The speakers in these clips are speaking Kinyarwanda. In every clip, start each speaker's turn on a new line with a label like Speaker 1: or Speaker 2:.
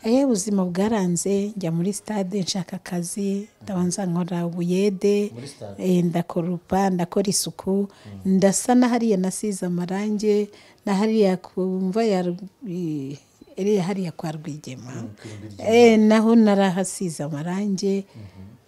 Speaker 1: yewe ubuzima bwaranze njya muri sitade nshaka akazi ndabanza nkora ubuyede
Speaker 2: muri sitade
Speaker 1: eh, ndakoropa ndakora isuku ndasa na hariya nasize amarange na hariya kumva ya Rwi- iriya hariya kwa rwigema Eh, naho narahasize amarange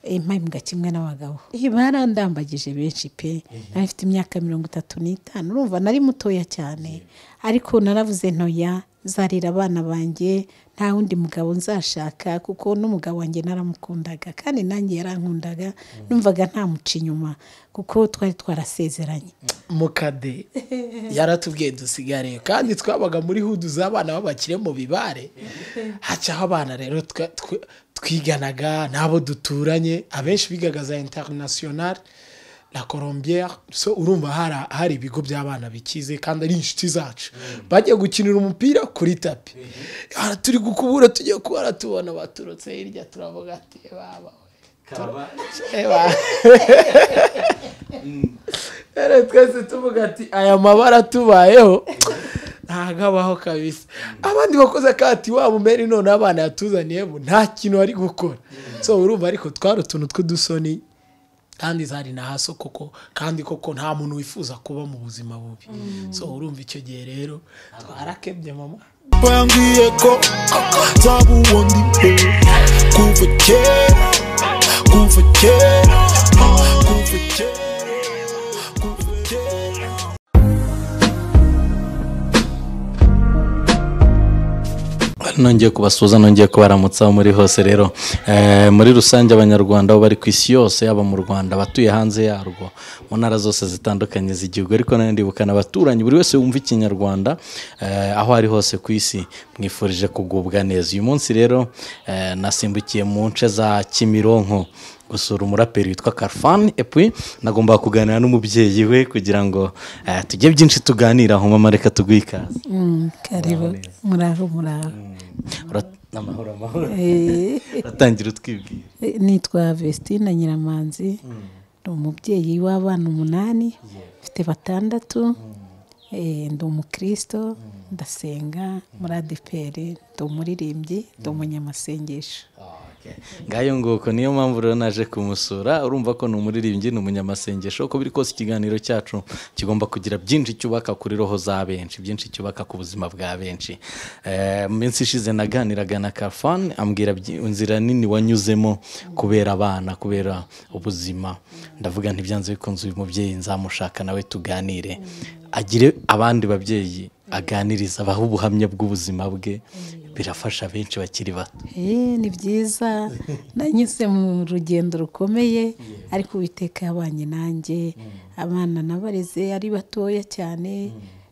Speaker 1: eh, mpabwa kimwe n'abagabo Eh, barandambagije benshi pe nari mfite imyaka mirongo itatu n'itanu urumva nari mutoya cyane ariko naravuze ntoya zarira abana banjye nta wundi mugabo nzashaka kuko n'umugabo wanjye naramukundaga kandi nanjye yarankundaga numvaga ntamuca inyuma kuko twari twarasezeranye
Speaker 3: mukade yaratubwiye dusigare kandi twabaga muri hudu z'abana b'abakire mu bibare hacaho abana rero twa- twe- twiganaga n'abo duturanye abenshi bigaga za interinasiyonari na colombia so urumva hari- hari ibigo by'abana bikize kandi ari inshuti zacu bagiye gukinira umupira kuri tapi Aha turi gukubura tugiye kubara tubona baturutse hirya turavuga ati baba
Speaker 2: kaba
Speaker 3: Eba. Rero twese tuvuga ati aya mabara tubayeho ntabwo abaho kabisa abandi bakoze akati waba umeri none abana yatuzaniye bu nta kintu bari gukora so urumva ariko twari utuntu tw'udusoni kandi zari na haso koko kandi koko nta muntu wifuza kuba mu buzima bubi so urumva icyo gihe rero twarakebye mama
Speaker 4: bambwiye ko nzaba uwo ndi kuva kera kuva kera kuva kera kuva kera
Speaker 5: nongeye kubasuhuza nongeye kubaramutsa aho muri hose rero Eh, muri rusange abanyarwanda aho bari ku isi yose yaba mu rwanda abatuye hanze yarwo mu ntara zose zitandukanye z'igihugu ariko nanone ndibukana abaturanyi buri wese wumva ikinyarwanda eh, aho ari hose ku isi mwifurije kugubwa neza uyu munsi rero eh, nasimbukiye mu nce za kimironko gusura umuraperi witwa karfani epui nagomba kuganira n'umubyeyi we kugira ngo eh, tujye byinshi tuganiraho mama reka tuguhe ikaze
Speaker 1: Mm, karibu muraho muraho
Speaker 5: Urat- amahoro amahoro
Speaker 1: Eh.
Speaker 5: uratangira utwibwira
Speaker 1: nitwa Vestina Nyiramanzi ni umubyeyi w'abana umunani mfite batandatu Eh, ndi umukristo ndasenga muri adeperi ndi umuririmbyi ndi umunyamasengesho
Speaker 5: ngayo nguko niyo mpamvu rero naje kumusura urumva ko ni umuririmbyi ni umunyamasengesho uko biri kose ikiganiro cyacu kigomba kugira byinshi cyubaka kuri roho za benshi byinshi cyubaka ku buzima bwa benshi Eh, mu minsi ishize naganiraga na kafani ambwira byi- inzira nini wanyuzemo kubera abana kubera ubuzima ndavuga ntibyanze bikunze uyu mubyeyi nzamushaka nawe tuganire agire abandi babyeyi aganiriza abaha ubuhamya bw'ubuzima bwe birafasha benshi bakiri bato
Speaker 1: Eh, ni byiza nanyuze mu rugendo rukomeye ariko uwiteka yabanye nanjye abana nabareze ari batoya cyane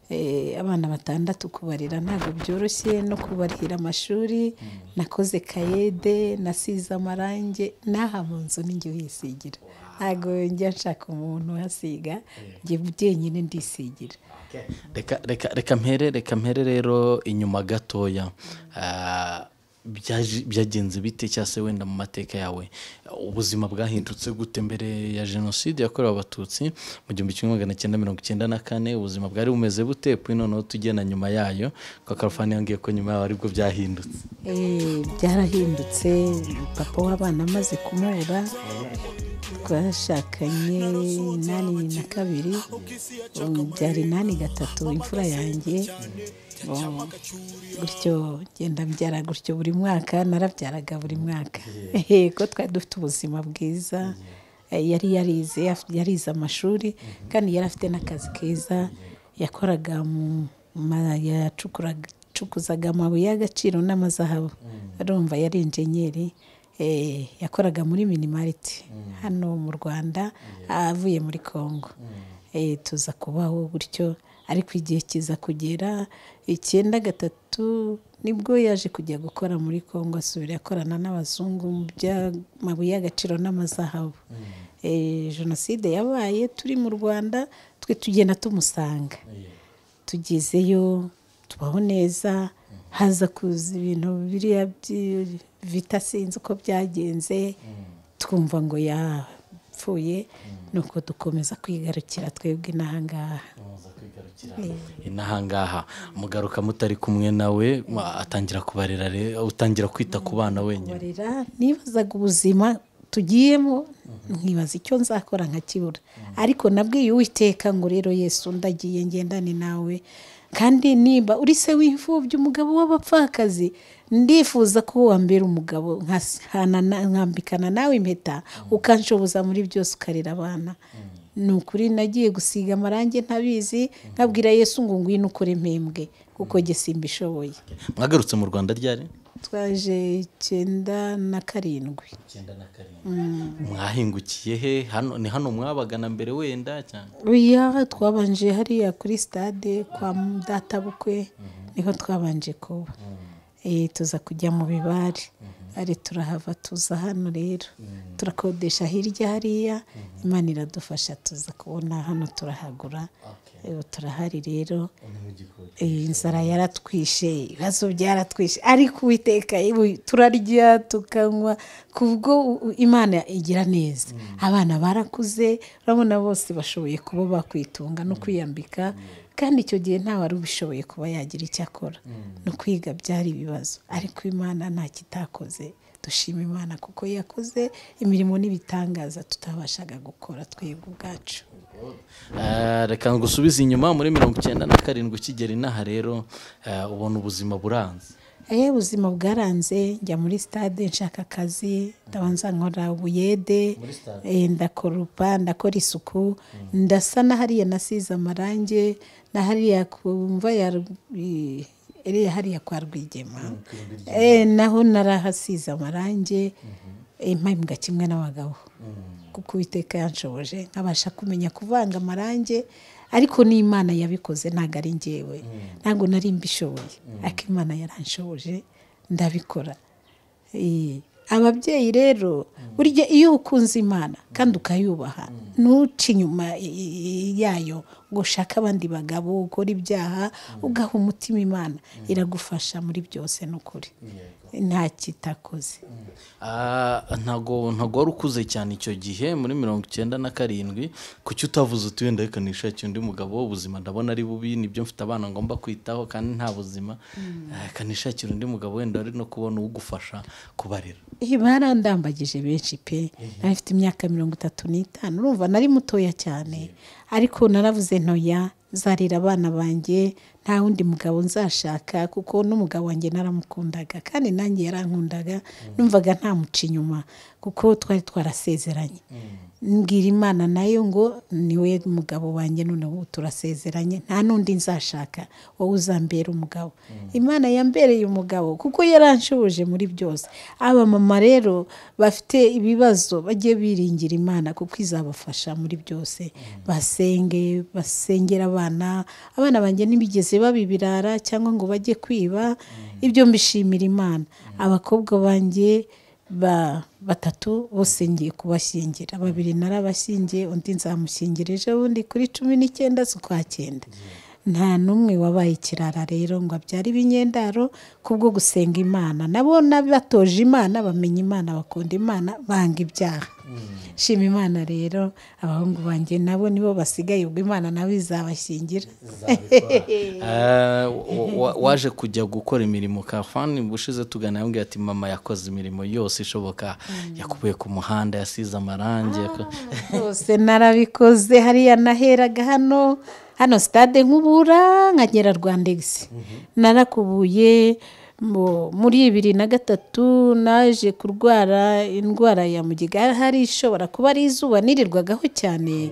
Speaker 1: Eh, abana batandatu kubarira ntabwo byoroshye no kubarihira amashuri nakoze kayede nasize amarange n'aha mu nzu ninjye uyisigira ntabwo njya nshaka umuntu uhasiga njye jyenyine ndisigira
Speaker 5: reka reka reka mpere reka mpere rero inyuma gatoya Ah, byaje- byagenze bite cyangwa se wenda mu mateka yawe ubuzima bwahindutse gute mbere ya jenoside yakorewe abatutsi mu gihumbi kimwe magana cyenda mirongo icyenda na kane ubuzima bwari bumeze bute kuri noneho tujye na nyuma yayo kuko karufani yambwiye ko nyuma yaho aribwo byahindutse
Speaker 1: Eh, byarahindutse papa w'abana amaze kumubura twashakanye inani na kabiri ubu byari inani gatatu imfura yanjye Um, gutyo ngenda mbyara gutyo buri mwaka narabyaraga buri mwaka ko twari dufite ubuzima bwiza Eh, yari yarize af- yarize amashuri kandi yari afite n'akazi keza yakoraga mu ma- yacukuraga acukuzaga amabuye y'agaciro n'amazahabu arumva yari injenyeri eh, yakoraga muri minimariti hano mu rwanda avuye muri congo Eh, tuza kubaho gutyo ariko igihe kiza kugera icyenda gatatu nibwo yaje kujya gukora muri congo asubira akorana n'abazungu mu by'amabuye y'agaciro n'amazahabu Eh, jenoside yabaye turi mu rwanda twe tugenda tumusanga tugezeyo tubaho neza haza kuza ibintu biriya byi- bita sinzi uko byagenze twumva ngo yapfuye nuko dukomeza kwigarukira twebwe n'ahangaha
Speaker 5: kugira n'ahangaha mugaruka mutari kumwe nawe ma- atangira kubarera re- utangira kwita ku bana wenyine
Speaker 1: kubarera nibazaga ubuzima tugiyemo nkibaza icyo nzakora nkakibura ariko nabwiye uwiteka ngo rero yesu ndagiye ngendane nawe kandi nimba uri se w'imfubyi umugabo w'abapfakazi ndifuza ko wambera umugabo nkasana- nkambikana nawe impeta ukanshoboza muri byose ukarera abana ni ukuri nagiye gusiga amarangi ntabizi nkabwira yesu ngo ngwino ukore mpembwe kuko jye simbishoboye
Speaker 5: mwagarutse mu rwanda ryari
Speaker 1: twaje icyenda na karindwi
Speaker 5: mwahingukiye he hano ni hano mwabagana mbere wenda cyane
Speaker 1: oya twabanje hariya kuri stade kwa databukwe niho twabanje kuba Eh, tuza kujya mu bibare ari turahava tuza hano rero turakodesha hirya hariya imana iradufasha tuza kubona hano turahagura Eh, turahari rero Eh, inzara yaratwishe ibibazo byaratwishe ariko uwiteka ibu- turarya tukanywa kubwo u- u- imana igira neza abana barakuze urabona bose bashoboye kuba bakwitunga no kwiyambika kandi icyo gihe nta wari ubishoboye kuba yagira icyo akora no kwiga byari ibibazo ariko imana nta kitakoze dushima imana kuko yakoze imirimo n'ibitangaza tutabashaga gukora twebwe ubwacu
Speaker 5: Eh, reka ngusubize inyuma muri mirongo icyenda na karindwi ukigera inaha rero eh, ubona ubuzima buranze
Speaker 1: Eh, ubuzima bwaranze njya muri stade nshaka akazi ndabanza nkora ubuyede eh, ndakorupa ndakora isuku ndasa na hariya nasize amarangi na hariya kumva ya Rwi- iriya hariya kwa rwigema Eh, naho narahasize amarangi eh, mpabwa kimwe n'abagabo kuko uwiteka yanshoboje nkabasha kumenya kuvanga amarangi ariko n'imana yabikoze ntabwo ari njyewe ntabwo nari mbishoboye ariko imana yaranshoboje ndabikora Eh, ababyeyi rero burya iyo ukunze imana kandi ukayubaha ntuce inyuma i- i- yayo ngo ushake abandi bagabo ukora ibyaha ugaha umutima imana iragufasha muri byose n'ukuri nta kitakoze
Speaker 5: Ah, ntago ntago wari ukuze cyane icyo gihe muri mirongo icyenda na karindwi kuki utavuze uti wenda reka nishakire undi mugabo ubuzima ndabona ari bubi nibyo mfite abana ngomba kwitaho kandi nta buzima Ah, reka nishakire undi mugabo wenda ari no kubona ugufasha kubarera
Speaker 1: Eh, barandambagije benshi pe nari mfite imyaka mirongo itatu n'itanu urumva nari mutoya cyane ariko naravuze ntoya zarira abana banjye nta wundi mugabo nzashaka kuko n'umugabo wanjye naramukundaga kandi nanjye yarankundaga numvaga ntamuca inyuma kuko twari twarasezeranye mbwira imana nayo ngo niwe mugabo wanjye none ubu turasezeranye nta n'undi nzashaka wowe uzambera umugabo imana yambereye umugabo kuko yaranshubuje muri byose aba mama rero bafite ibibazo bajye biringira imana kuko izabafasha muri byose basenge basengera abana abana banjye ntibigeze baba ibirara cyangwa ngo bajye kwiba ibyo mbishimira imana abakobwa banjye ba batatu bose ngiye kubashyingira babiri narabashyingiye undi nzamushyingira ejo bundi kuri cumi n'icyenda z'ukwa cyenda nta n'umwe wabaye ikirara rero ngo abyare ibinyendaro kubwo gusenga imana nabo batoje imana bamenya imana bakunda imana banga ibyaha shima imana rero abahungu banjye nabo nibo basigaye ubwo imana nawe izabashyingira
Speaker 5: Ah, wa- wa- waje kujya gukora imirimo kafani bushize tugana yambwiye ati mama yakoze imirimo yose ishoboka yakubuye ku muhanda yasize amarangi yako-
Speaker 1: rwose narabikoze hariya naheraga hano hano sitade nkubura nkagera rwandegisi narakubuye mu- muri bibiri na gatatu naje kurwara indwara ya mugiga Hari- hari ishobora kuba ari izuba nirirwagaho cyane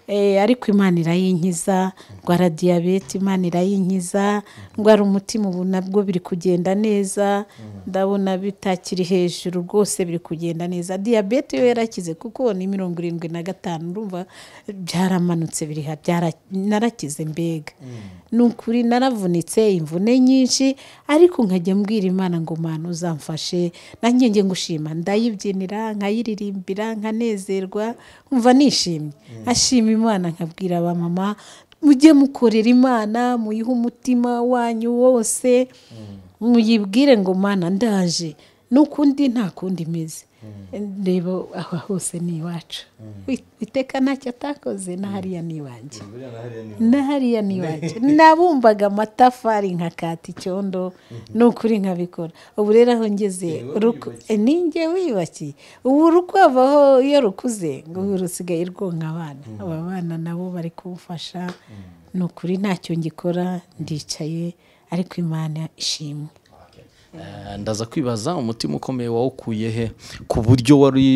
Speaker 1: Eh, ariko imana irayinkiza ndwara diyabete imana irayinkiza ndwara umutima ubu nabwo biri kugenda neza ndabona bitakiri hejuru rwose biri kugenda neza diyabete yo yarakize kuko ni mirongo irindwi na gatanu urumva byaramanutse biri ha- byara- narakize mbega ni ukuri naravunitse imvune nyinshi ariko nkajya mbwira imana ngo mana uzamfashe nanjye njye ngushima ndayibyinira nkayiririmbira nkanezerwa nkumva nishimye nkashima imana nkabwira abamama mujye mukorera imana muyihe umutima wanyu wose muyibwire ngo mana ndaje n'ukundi nta kundi imeze reba aha hose ni iwacu Wi- iteka ntacyo atakoze na hariya ni iwanjye na hariya ni iwanjye nabumvaga amatafari nkakata icyondo ni ukuri nkabikora ubu rero aho ngeze ruku- ninjye wiyubakiye ubu rukwabaho iyo rukuze ngo ubu rusigaye rwonka abana aba bana nabo bari kubufasha ni ukuri ntacyo ngikora ndicaye ariko imana ishimwe
Speaker 5: Eh, ndaza kwibaza umutima ukomeye wawukuye he ku buryo wari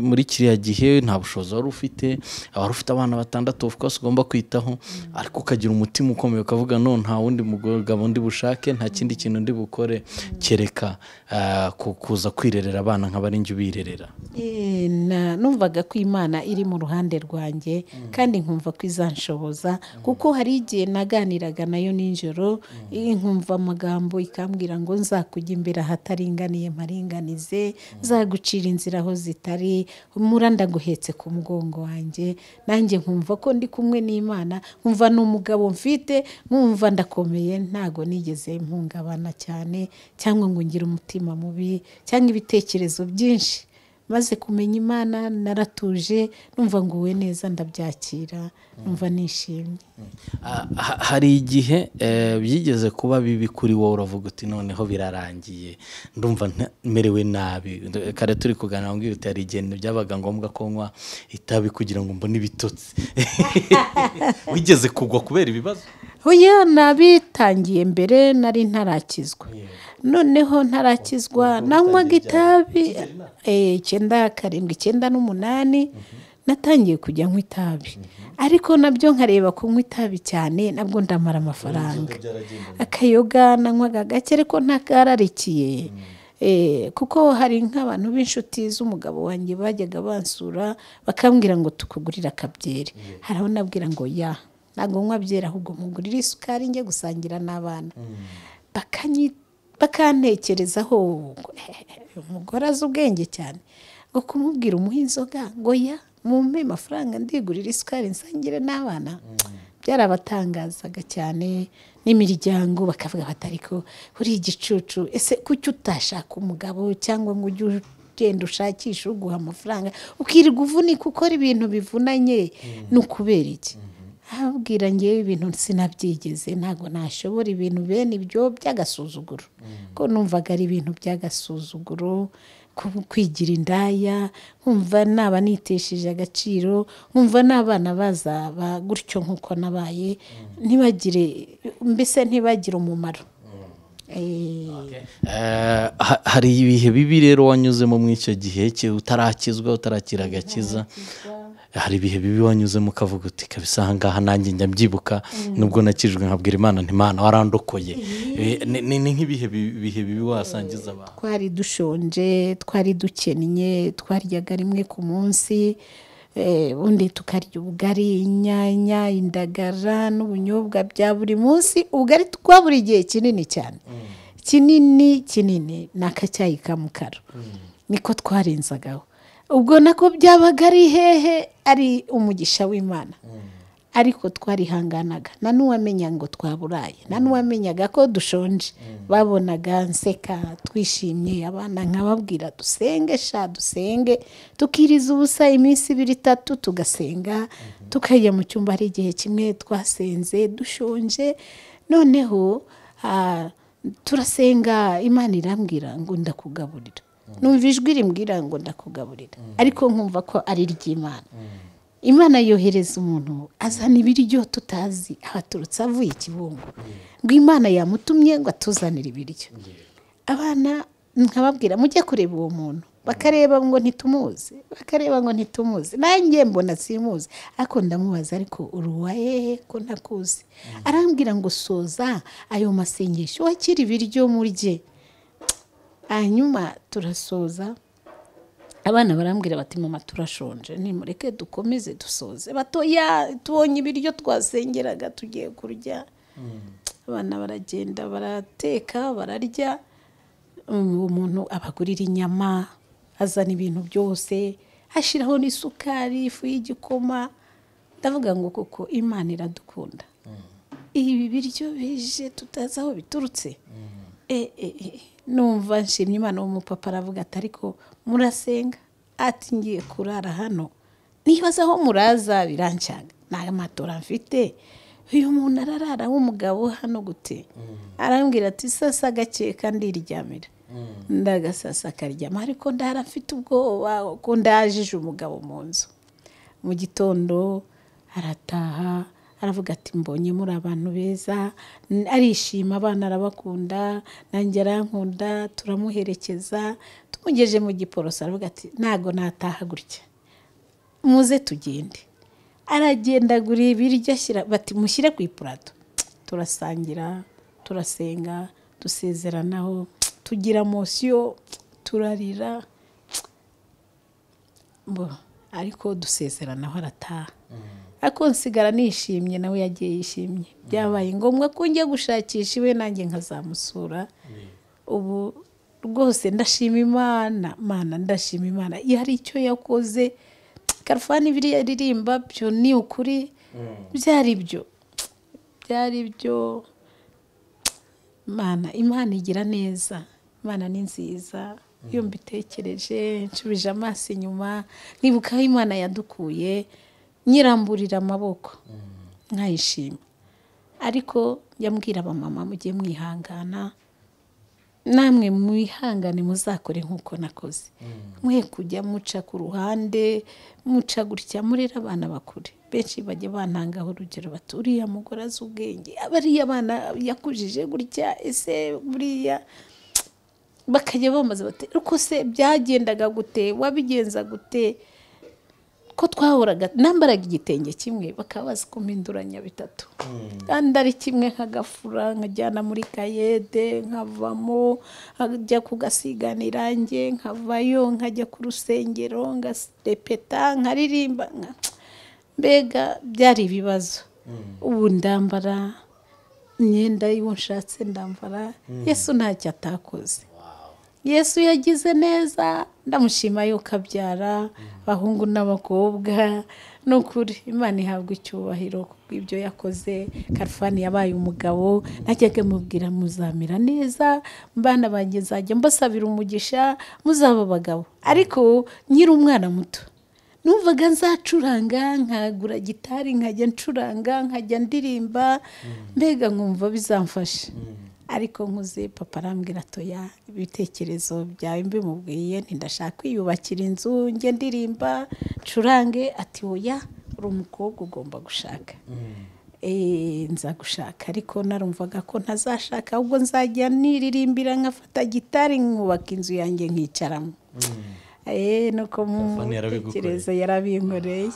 Speaker 5: muri kiriya gihe nta bushobozi wari ufite wari ufite abana batandatu of course ugomba kwitaho ariko ukagira umutima ukomeye ukavuga no nta wundi mugabo ndi bushake nta kindi kintu ndi bukore kereka eh, ku- kuza kwirerera abana nk'abari njye ubirerera
Speaker 1: Eh, na- numvaga ko imana iri mu ruhande rwanjye kandi nkumva ko izanshoboza kuko hari igihe naganiraga nayo nijoro eh, nkumva amagambo ikambwira ngo nzakujya imbere ahataringaniye mparinganize nzagucira inzira aho zitari mura ndaguhetse ku mugongo wanjye nanjye nkumva ko ndi kumwe n'imana nkumva ni umugabo mfite nkumva ndakomeye ntago nigeze mpungabana cyane cyangwa ngo ngire umutima mubi cyangwa ibitekerezo byinshi maze kumenya imana naratuje numva nguwe neza ndabyakira numva nishimye
Speaker 5: Ah, ha- hari igihe eh, byigeze kuba bibi kuri wowe uravuga uti noneho birarangiye ndumva nta- merewe nabi Nd- kare turi kuganira ngo uti hari igihe byabaga ngombwa ko nywa itabi kugira ngo mbone ibitotsi wigeze kugwa kubera ibibazo
Speaker 1: oya nabitangiye mbere nari ntarakizwa noneho ntarakizwa nanywaga itabi eh, icyenda karindwi icyenda n'umunani natangiye kujya nywa itabi ariko nabyo nkareba kunywa itabi cyane nabwo ndamara amafaranga akayoga nanywaga gake ariko ntakararikiye Eh, kuko hari nk'abantu b'inshuti z'umugabo wanjye bajyaga bansura bakambwira ngo tukugurira akabyeri hari aho nabwira ngo ya ntabwo nywa byeri ahubwo mugurire isukari njye gusangira n'abana Bakanyi- bakantekerezaho umugore azi ubwenge cyane ngo kumubwira umuha inzoga ngo ya mumpe amafaranga ndigurira isukari nsangire n'abana byarabatangazaga cyane n'imiryango bakavuga bati ariko uri igicucu ese kuki utashaka umugabo cyangwa ngo ujye ugenda ushakisha uguha amafaranga ukirirwa uvunika ukora ibintu bivunanye ni ukubera iki abwira ngewe ibintu sinabyigeze ntabwo nashobora ibintu bene ibyo by'agasuzuguro ko numvaga ari ibintu by'agasuzuguro ku- kwigira indaya nkumva naba nitesheje agaciro nkumva n'abana bazaba gutyo nk'uko nabaye ntibagire mbese ntibagire umumaro Eh,
Speaker 5: Eh, ha- hari ibihe bibi rero wanyuzemo muri icyo gihe ki- utarakizwa utarakira agakiza hari ibihe bibi wanyuzemo ukavuga uti kabisa aha ngaha nanjye njya mbyibuka nubwo nakijwe nkabwira imana nti imana warandokoye Eh, ni- ni ni nk'ibihe bi- bihe bibi wasangiza abantu
Speaker 1: twari dushonje twari dukennye twaryaga rimwe ku munsi eh, ubundi tukarya ubugari inyanya indagara n'ubunyobwa bya buri munsi ubugari twa buri gihe kinini cyane kinini kinini ni akacyayi ka mukara niko twarenzagaho ubwo nako byabaga ari hehe ari umugisha w'imana ariko twarihanganaga nta n'uwamenya ngo twaburaye nta n'uwamenyaga ko dushonje babonaga nseka twishimye abana nkababwira dusenge sha dusenge tukiriza ubusa iminsi ibiri itatu tugasenga tukajya mu cyumba hari igihe kimwe twasenze dushonje noneho ah, turasenga imana irambwira ngo ndakugaburira numva ijwi rimbwira ngo ndakugaburira ariko nkumva ko ari iry'imana imana yohereza umuntu azana ibiryo tutazi abaturutse avuye ikibungo ngo imana yamutumye ngo atuzanire ibiryo abana nkababwira mujye kureba uwo muntu bakareba ngo ntitumuzi bakareba ngo ntitumuzi nanjye mbona simuzi ariko ndamubaza ariko uri uwa hehe ko ntakuzi arambwira ngo soza ayo masengesho wakira ibiryo murye hanyuma turasoza abana barambwira bati mama turashonje nimureke dukomeze dusoze batoya tubonye ibiryo twasengeraga tugiye kurya abana baragenda barateka bararya Um, uwo muntu abagurira inyama azana ibintu byose ashyiraho n'isukari ifu y'igikoma ndavuga ngo kuko imana iradukunda ibi biryo bije tutazi aho biturutse E, e, e, numva nshimye imana umupapa aravuga ati ariko murasenga ati ngiye kurara hano nibaza aho muraza birancanga nta matora mfite uyu muntu ararara w'umugabo hano gute arambwira ati sasa gakeka ndiryamira ndagasasa akaryama ariko ndara mfite ubwoba ko ndajije umugabo mu nzu mu gitondo arataha aravuga ati mbonye muri abantu beza n- arishima abana arabakunda nanjye arankunda turamuherekeza tumugeje mu giporoso aravuga ati ntago nataha gutya muze tugende aragendagura ibiryo ashyira bati mushyire ku ipurato turasangira turasenga dusezeranaho tugira mosiyo turarira bo ariko dusezeranaho arataha ariko nsigara nishimye nawe yagiye yishimye byabaye ngombwa ko njya gushakisha iwe nanjye nkazamusura ubu rwose ndashima imana mana ndashima imana iyo hari icyo yakoze karufani biriya ririmba byo ni ukuri byari byo byari byo imana imana igira neza imana ni nziza iyo mbitekereje nshubije amaso inyuma nkibuka aho imana yadukuye nyiramburira amaboko nkayishima ariko njya mbwira abamama mujye mwihangana namwe mwihangane muzakore nk'uko nakoze mwe kujya muca ku ruhande muca gutya murere abana bakure benshi bajya bantangaho urugero bati uriya mugore azi ubwenge abariya abana yakujije gutya ese buriya bakajya bamaze bati ariko se byagendaga gute wabigenza gute ko twahoraga nambaraga igitenge kimwe bakaba bazi kumpinduranya bitatu kandi ari kimwe nk'agafura nkajyana muri kayede nkavamo nkajya kugasigana irange nkavayo nkajya ku rusengero ngarepeta nkaririmba nka- mbega byari ibibazo ubu ndambara imyenda y'uwo nshatse ndambara yesu ntacyo atakoze yesu yagize neza ndamushima yuko abyara abahungu n'abakobwa ni ukuri imana ihabwa icyubahiro kubw'ibyo yakoze karufani yabaye umugabo najyaga mubwira muzamera neza mbana banjye nzajya mbasabira umugisha muzaba abagabo ariko nyiri umwana muto numvaga nzacuranga nkagura gitari nkajya ncuranga nkajya ndirimba mbega nkumva bizamfasha ariko nkuze papa arambwira atoya ibitekerezo byawe mbimubwiye ntidashaka kwiyubakira inzu njye ndirimba ncurange ati oya uri umukobwa ugomba gushaka Eh, nza gushaka ariko narumvaga ko ntazashaka ahubwo nzajya niririmbira nkafata gitari nkubaka inzu yanjye nkicaramo Eh, nuko mu
Speaker 5: Telefone yarabigukoreye.
Speaker 1: tekerezo yarabinkoreye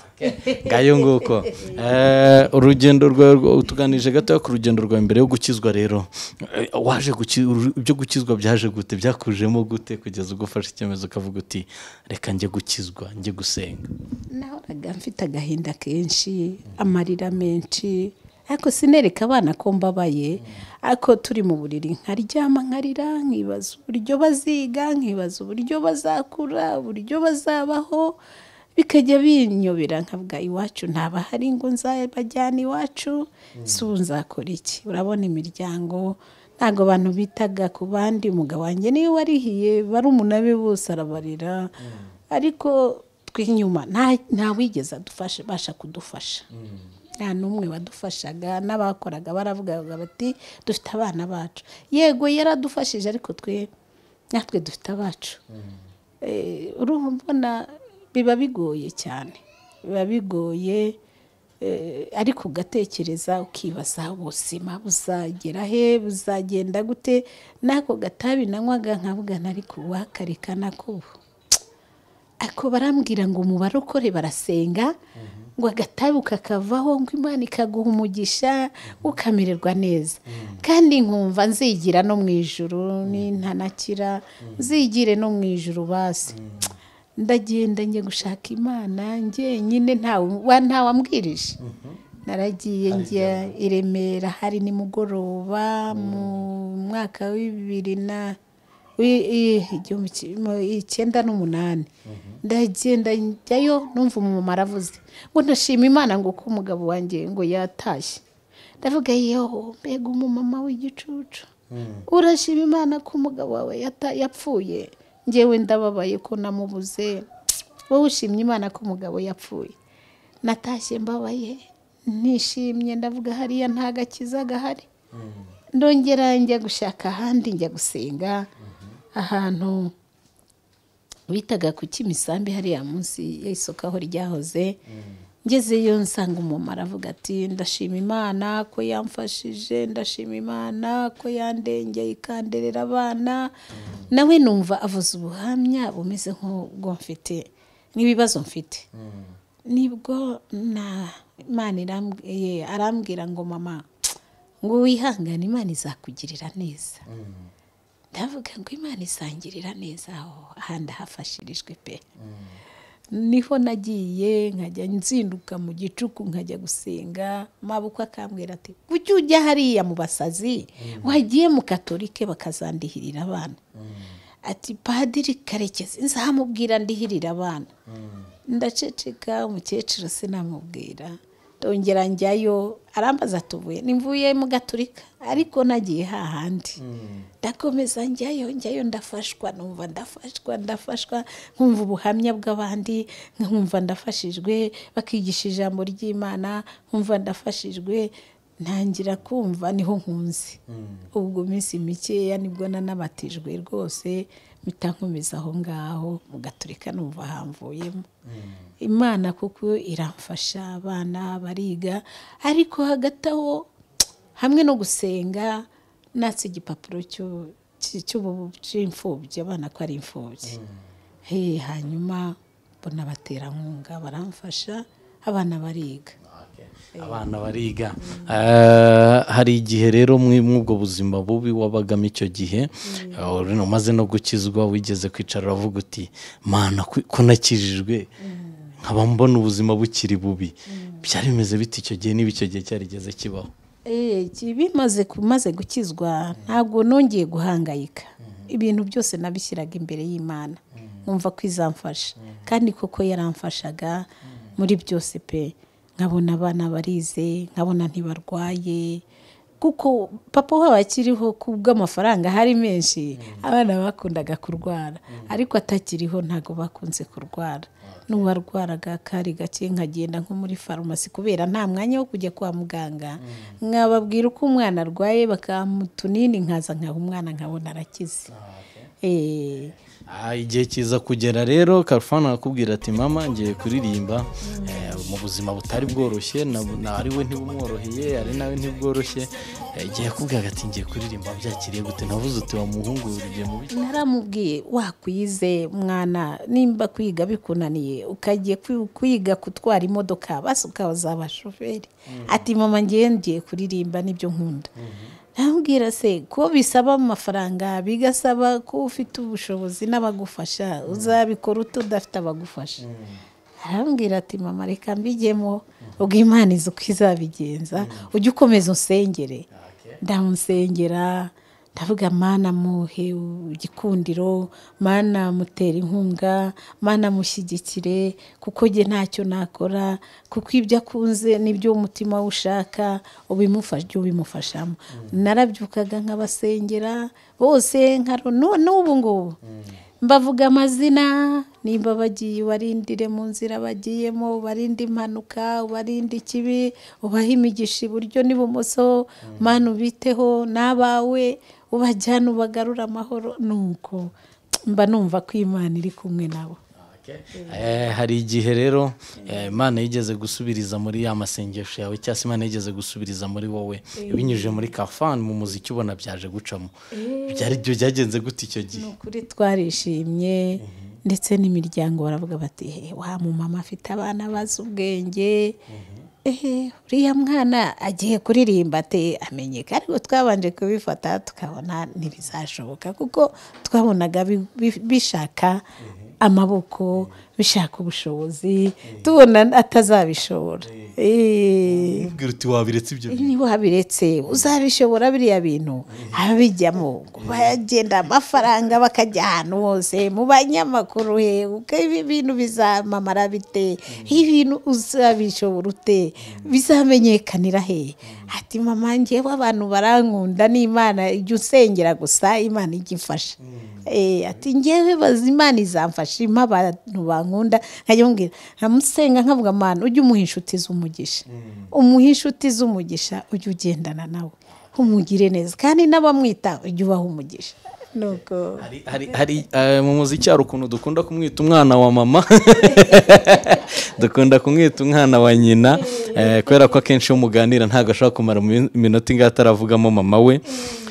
Speaker 5: ngayo nguko Eh, urugendo rwawe rwa- utuganije gatoya ku rugendo rwawe mbere yo gukizwa rero Eh, waje guki- uru- ibyo gukizwa byaje gute byakujemo gute kugeza ubwo ufashe icyemezo ukavuga uti reka njye gukizwa njye gusenga
Speaker 1: nahoraga mfite agahinda kenshi amarira menshi ariko sinereka abana ko mbabaye ariko turi mu buriri nkaryama nkarira nkibaza uburyo baziga nkibaza uburyo bazakura uburyo bazabaho bikajya binyobera nkavuga iwacu ntabahari ngo nzabajyana iwacu si ubu nzakora iki urabona imiryango ntabwo abantu bitaga ku bandi umugabo wanjye niyo warihiye barumuna be bose arabarira ariko tw'inyuma nta- ntawigeze adufasha abasha kudufasha nta n'umwe wadufashaga n'abakoraga baravugaga bati dufite abana bacu yego yaradufashije ariko twe natwe dufite abacu Eh, urumva biba bigoye cyane biba bigoye eh, ariko ugatekereza ukibaza ubuzima buzagera he buzagenda gute n'ako gatabi nanywaga nkabugana ariko uwakareka nako ubu ako barambwira ngo umubare ukore barasenga ngo agatabi ukakavaho ngo imana ikaguha umugisha ukamererwa neza kandi nkumva nzigira no mu ijuru nintanakira nzigire no mu ijuru basi ndagenda njye gushaka imana njyenyine ntawe wa- ntawambwirije naragiye njya i remera hari nimugoroba mu mwaka wa bibiri na wi- i- igihumbi ki- mu- icyenda n'umunani ndagenda njyayo numva umumama aravuze ngo ndashima imana ngo uko umugabo wanjye ngo yatashye ndavuga yeho mbega umumama w'igicucu urashima imana ko umugabo wawe yata- yapfuye ngewe ndababaye ko namubuze wowe ushimye imana ko umugabo yapfuye natashye mbabaye nishimye ndavuga hariya nta gakiza gahari ndongera njya gushaka ahandi njya gusenga ahantu bitaga ku kimisambi hariya munsi y'isoko aho ryahoze ngezeyo nsanga umumaro avuga ati ndashima imana ko yamfashije ndashima imana ko yandengeye ikanderera abana nawe numva avuze ubuhamya bumeze nk'ubwo mfite n'ibibazo mfite nibwo na imana iramb- ye- arambwira ngo mama ngo wihangane imana izakugirira neza ndavuga ngo imana isangirira neza aho ahandi hafashirijwe pe niho nagiye nkajya nzinduka mu gicuku nkajya gusenga mabukwe akambwira ati kuki ujya hariya mu basazi wagiye mu katolike bakazandihirira abana ati padiri karekezi nzamubwira ndihirira abana ndaceceka umukecuru sinamubwira ndongera njyayo arambaza atuvuye nimvuye mu gaturika ariko nagiye hahandi ndakomeza njyayo njyayo ndafashwa numva ndafashwa ndafashwa nkumva ubuhamya bw'abandi nkumva ndafashijwe bakigisha ijambo ry'imana nkumva ndafashijwe ntangira kumva niho nkunze ubwo iminsi mikeya nibwo nanabatijwe rwose mpita nkomeza aho ngaho mu gaturika numva hamvuyemo imana kuko iramfasha abana bariga ariko hagati aho hamwe no gusenga natse igipapuro cy'u- cy- cy'ubu- cy'imfubyi abana ko ari imfubyi Eh, hanyuma mbona baterankunga baramfasha abana bariga
Speaker 5: abana bariga Ah, hari igihe rero mwe- mw'ubwo buzima bubi wabagamo icyo gihe ah, urino umaze no gukizwa wigeze kwicara uravuga uti mana ku- ko nakijijwe nkaba mbona ubuzima bukiri bubi byari bimeze bite icyo gihe niba icyo gihe cyarigeze kibaho
Speaker 1: Eh, bimaze kumaze gukizwa ntabwo nongeye guhangayika ibintu byose nabishyiraga imbere y'imana nkumva ko izamfasha kandi koko yaramfashaga muri byose pe nkabona abana barize nkabona ntibarwaye kuko papa wabo akiriho ku bw'amafaranga hari menshi abana bakundaga kurwara ariko atakiriho ntabwo bakunze kurwara n'uwarwaraga kari gake nkagenda nko muri farumasi kubera nta mwanya wo kujya kwa muganga nkababwira uko umwana arwaye bakamuha utunini nkaza nkaha umwana nkabona arakize Eh,
Speaker 5: Ah, igihe kiza kugera rero karufani arakubwira ati mama ngiye kuririmba eh, mu buzima butari bworoshye na- na- ari we ntibumworoheye ari nawe ntibworoshye Eh, igihe yakubwiraga ati ngiye kuririmba byakiriye gute navuze uti wamuhungu ugiye mu bice
Speaker 1: naramubwiye wakwize mwana nimba kwiga bikunaniye ukagiye kwi- kwiga gutwara imodoka basi ukazaba shoferi ati mama ngiye ngiye kuririmba nibyo nkunda ndamubwira se ko bisaba amafaranga bigasaba ko ufite ubushobozi n'abagufasha uzabikora uta udafite abagufasha arambwira ati mama reka mbigemo ubwo imana izi uko izabigenza ujye ukomeza usengere ndamusengera ndavuga mana muhe igikundiro mana mutera inkunga mana mushyigikire kuko njye ntacyo nakora kuko ibyo akunze nibyo umutima we ushaka ubimufasha ujye ubimufashamo narabyukaga nk'abasengera bose nka n'ubu ngubu mbavuga amazina nimba bagiye ubarindire mu nzira bagiyemo ubarinde impanuka ubarinde ikibi ubahe imigisha iburyo n'ibumoso mana ubiteho n'abawe ubajyana ubagarura amahoro nuko mba numva ko imana iri kumwe nabo
Speaker 5: Eh, hari igihe rero eh, imana yigeze gusubiriza muri ya masengesho yawe cyangwa se imana yigeze gusubiriza muri wowe binyujije muri kafani mu muziki ubona byaje gucamo byari byo byagenze gute icyo gihe
Speaker 1: ukuri twarishimye ndetse n'imiryango baravuga bati "He, wa mumama afite abana bazi ubwenge ehe uriya mwana agiye kuririmba ate amenyeka ariko twabanje kubifata tukabona ntibizashoboka kuko twabonaga bi- bi- bishaka amaboko bishaka ubushobozi tubona atazabishobora Eh.
Speaker 5: Ubwira uti wabiretse ibyo bintu.
Speaker 1: niba wabiretse uzabishobora biriya bintu ababijyamo bagenda amafaranga bakajya ahantu hose mu banyamakuru he uko ibi bintu bizamamara bite ibintu uzabishobora ute bizamenyekanira he ati mama njyewe abantu barankunda n'imana ijya usengera gusa imana ijya ifasha Eh, ati njyewe bazi imana izamfasha impa abantu bankunda nkajya mubwira nkamusenga nkavuga amana ujye umuha inshuti z'umugisha umuha inshuti z'umugisha ujye ugendana nawe umugire neza kandi n'abamwita ujye ubaha umugisha nuko
Speaker 5: Hari- hari hari eh, mu muziki hari ukuntu dukunda kumwita umwana wa mama dukunda kumwita umwana wa nyina eh, kubera ko akenshi iyo muganira ntabwo ashobora kumara mu minota ingahe ataravugamo mama we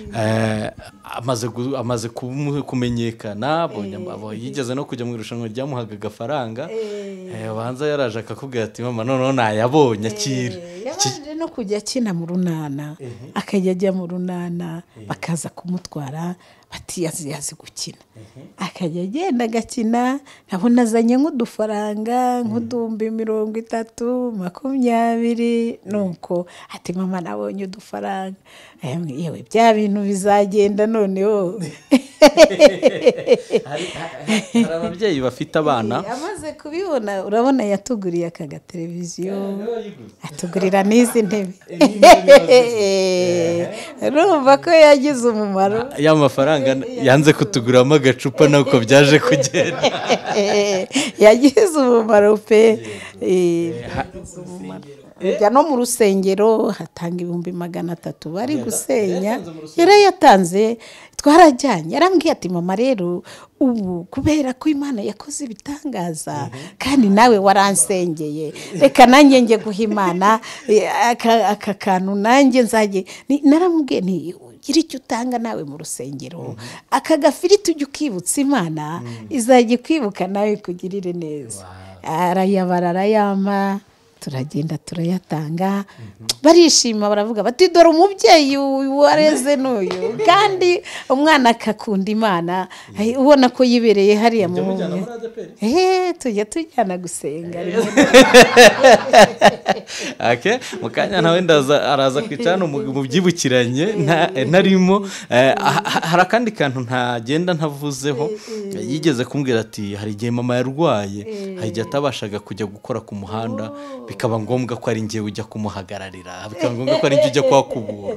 Speaker 5: Eh, amaze gu- amaze kumu- kumenyekana abonye amabo- yigeze no kujya mu irushanwa ryamuhaga agafaranga eh, abanza yaraje akakubwira ati mama noneho nayabonye akira
Speaker 1: yabanje no kujya akina mu runana akajya ajya mu runana bakaza kumutwara bati yazi yazi gukina akajya agenda agakina nkabona azanye nk'udufaranga nk'uduhumbi mirongo itatu makumyabiri nuko ati mama nabonye udufaranga Ayamwe, yewe bya bintu bizagenda noneho
Speaker 5: hari ababyeyi bafite abana
Speaker 1: amaze kubibona urabona yatuguriye aka gateleviziyo atugurira n'izi ntebe urumva ko yagize umumaro
Speaker 5: ya mafaranga yanze kutuguramo agacupa nuko byaje kugenda
Speaker 1: yagize umumaro pe Eh, ajya no mu rusengero hatanga ibihumbi magana atatu bari gusenya yarayatanze twarajyanye yarambwiye ati mama rero ubu kubera ko imana yakoze ibitangaza kandi nawe waransengeye reka nanjye njye guha imana eh, aka- aka kantu nanjye nzajye Ni- naramubwiye nti ugira icyo utanga nawe mu rusengero aka gafiriti ujya ukibutsa imana izajya ikwibuka nawe ikugirire neza arayabara arayama turagenda turayatanga barishima baravuga bati dore umubyeyi uyu wareze n'uyu kandi umwana akakunda imana Ay, ubona ko yibereye hariya mu bumwe eee tujya tujyana gusenga rimwe
Speaker 5: Okay, mu kanya nawe ndaza araza kwicara hano mu mu byibukiranye nta- ntarimo Eh, ha- ha- hari akandi kantu ntagenda ntavuzeho yigeze kumbwira ati hari igihe mama yarwaye hari igihe atabashaga kujya gukora ku muhanda bikaba ngombwa ko ari njyewe ujya kumuhagararira bikaba ngombwa ko ari njye ujya kwa kubura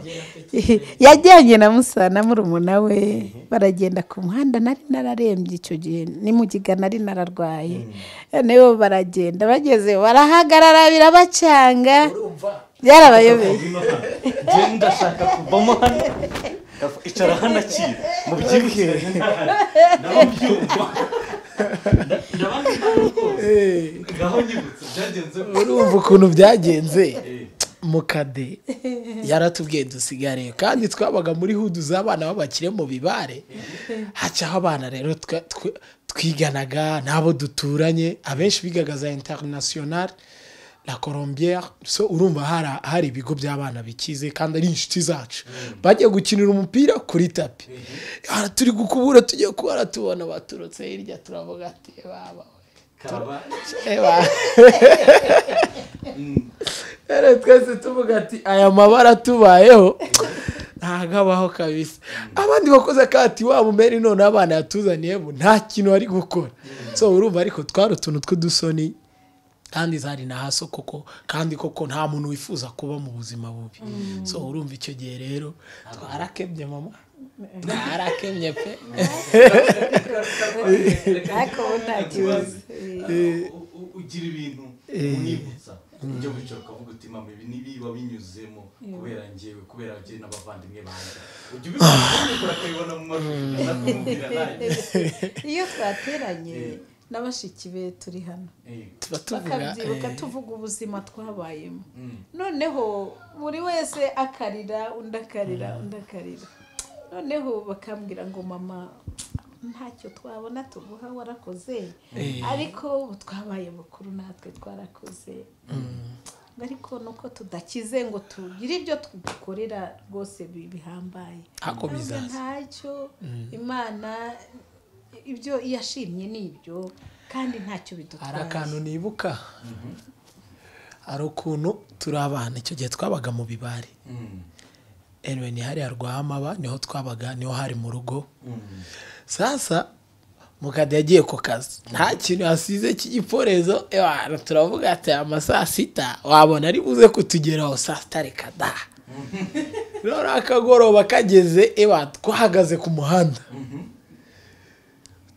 Speaker 1: yajyanye na musana murumuna we baragenda ku muhanda nari nararembye icyo gihe ni mu giga nari nararwaye nibo baragenda bageze barahagarara birabacanga byarabayobeye
Speaker 5: ndashaka kuvamo hano icara hano akira mu byibukiranye
Speaker 3: urumva ukuntu byagenze mukade yaratubwiye dusigaye kandi twabaga muri hudu z'abana b'abakire mu bibare hacaho abana rero twa- twe- twiganaga n'abo duturanye abenshi bigaga za interinasiyonari la colombia so urumva hari- hari ibigo by'abana bikize kandi ari inshuti zacu bajya gukinira umupira kuri tapi Aha turi gukubura tujya kubara tubona baturutse hirya turavuga ati baba we." Eba. rero twese tuvuga ati aya mabara atubayeho ntabwo abaho kabisa abandi bakoze akati waba umeri none abana yatuzaniyeho nta kintu bari gukora so urumva ariko twari utuntu tw'udusoni kandi zari na haso koko kandi koko nta muntu wifuza kuba mu buzima bubi so urumva icyo gihe rero twarakebye mama twarakebye pe
Speaker 1: ariko ubu nta kibazo
Speaker 5: ugira ibintu umwibutsa ujya wicara ukavuga uti mama ibi nibiba binyuzemo kubera njyewe kubera njye n'abavandimwe banjye ujya ubikora ukabibona mu mashusho nakumubwira nanjye
Speaker 1: iyo twateranye na bashiki be turi hano
Speaker 3: tuba tuvuga
Speaker 1: bakabyibuka tuvuga ubuzima twabayemo noneho buri wese akarira undi akarira undi akarira noneho bakambwira ngo mama ntacyo twabona tuguha warakoze ariko ubu twabaye bakuru natwe twarakoze ariko nuko tudakize ngo tugire ibyo tugukorera rwose bi- bihambaye
Speaker 3: Ako bizaza.
Speaker 1: ntacyo imana ibyo iyo ashimye ni ibyo kandi ntacyo
Speaker 3: hari
Speaker 1: bidutwaye
Speaker 3: akantu nibuka hari ukuntu turi abana icyo gihe twabaga mu bibari anyway ni hariya rwahamaba niho twabaga niho hari mu rugo sasa mukade yagiye ku kazi nta kintu yasize cy'igiporezo ewana turavuga ati ama saa sita wabona ari buze kutugeraho saa sita reka da none akagoroba kageze ewa twahagaze ku muhanda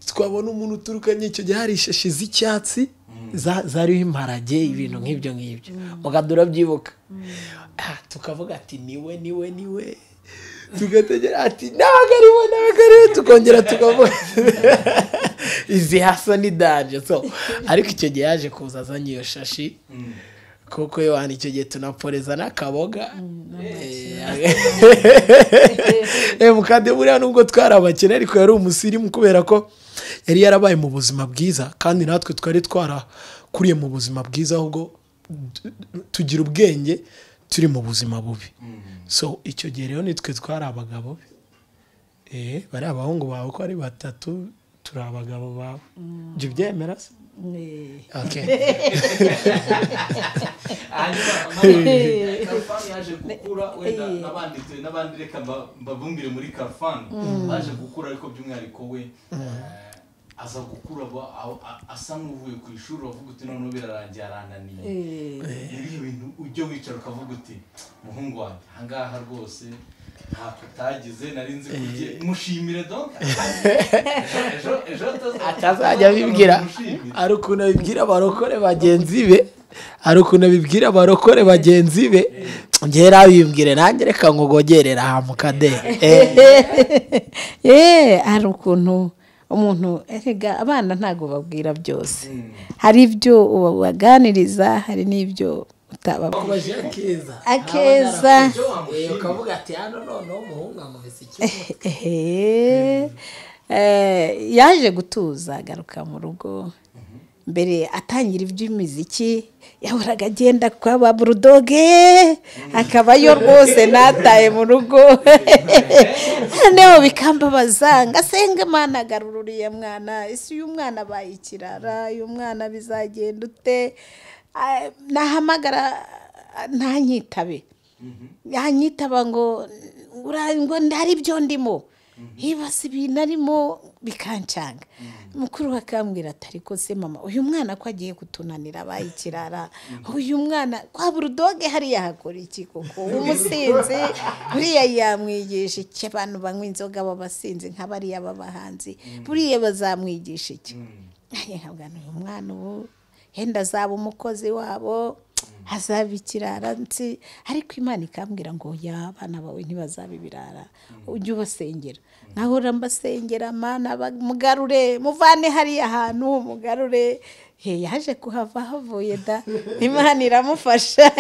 Speaker 3: twabona umuntu uturukanye icyo gihe hari ishashi z'icyatsi za- zariho imparage ibintu nk'ibyo ngibyo mugahita urabyibuka Ah, tukavuga ati niwe niwe niwe tugategera ati nabaga ari we nabaga ari we tukongera tukavuga izi hasa ni danje so ariko icyo gihe yaje kuza azanye iyo shashi kuko iyo hantu icyo gihe tunaporeza n'akaboga Eh, mukande buriya nubwo twari abakene ariko yari umusirimu kubera ko yari yarabaye mu buzima bwiza kandi natwe twari twarakuriye mu buzima bwiza ahubwo tu- tugira ubwenge turi mu buzima bubi so icyo gihe rero nitwe twari abagabo be Eh, bari abahungu bawe uko ari batatu turi abagabo bawe jya ubyemera se
Speaker 6: Eh,
Speaker 3: Okay.
Speaker 5: kafani yaje gukura wenda n'abandi n'abandi reka mba- mbabumbire muri kafani baje gukura ariko by'umwihariko we eh, aza gukura aba- a- a- asa n'uvuye ku ishuri avuga uti noneho birarangiye arananiye Ni ibihe bintu ujya wicara ukavuga uti muhungu wanjye ahangaha rwose ntako utagize nari nzi ko ugiye mushimire donka ejo ejo ataza-
Speaker 3: atazajya abibwira
Speaker 5: mushimire.
Speaker 3: ari ukuntu abibwira abarokore bagenzi be hari ukuntu abibwira abarokore bagenzi be ngera abimbwire nanjye reka nkugogerera aha mukadehe
Speaker 1: eee hari ukuntu umuntu erega abana ntabwo babwira byose hari ibyo ubaganiriza hari n'ibyo utababwira
Speaker 3: akeza
Speaker 1: akeza
Speaker 3: ukavuga ati hano noneho umuhungu amubise
Speaker 1: Ehe. Eh, yaje gutuza agaruka mu rugo mbere atangira iby'imiziki yahoraga agenda kwa ba burudoge akabayo rwose nataye mu rugo noneho bikambabaza ngo asenge mwana agarura uriya mwana ese uyu mwana abaye ikirara uyu mwana bizagenda ute Ah, nahamagara ah, ntanyitabe yanyitaba ngo "Ura- ngo hari ibyo ndimo hibase ibintu arimo bikancanga mukuru we akambwira atari ko se mama uyu mwana ko agiye kutunanira abaye ikirara uyu mwana kwa burudoge hariya hakora iki koko umusinzi buriya yamwigisha iki abantu banywa inzoga b'abasinzi nka bariya b'abahanzi buriya bazamwigisha iki nanjye nkabwira uyu mwana ubu henda azaba umukozi wabo azaba ikirara nsi ariko imana ikambwira ngo ya abana bawe ntibazaba ibirara ujye ubasengera nkahora mbasengera mana ba- mugarure muvane hariya hantu mugarure he yaje kuhava havuye da imana iramufasha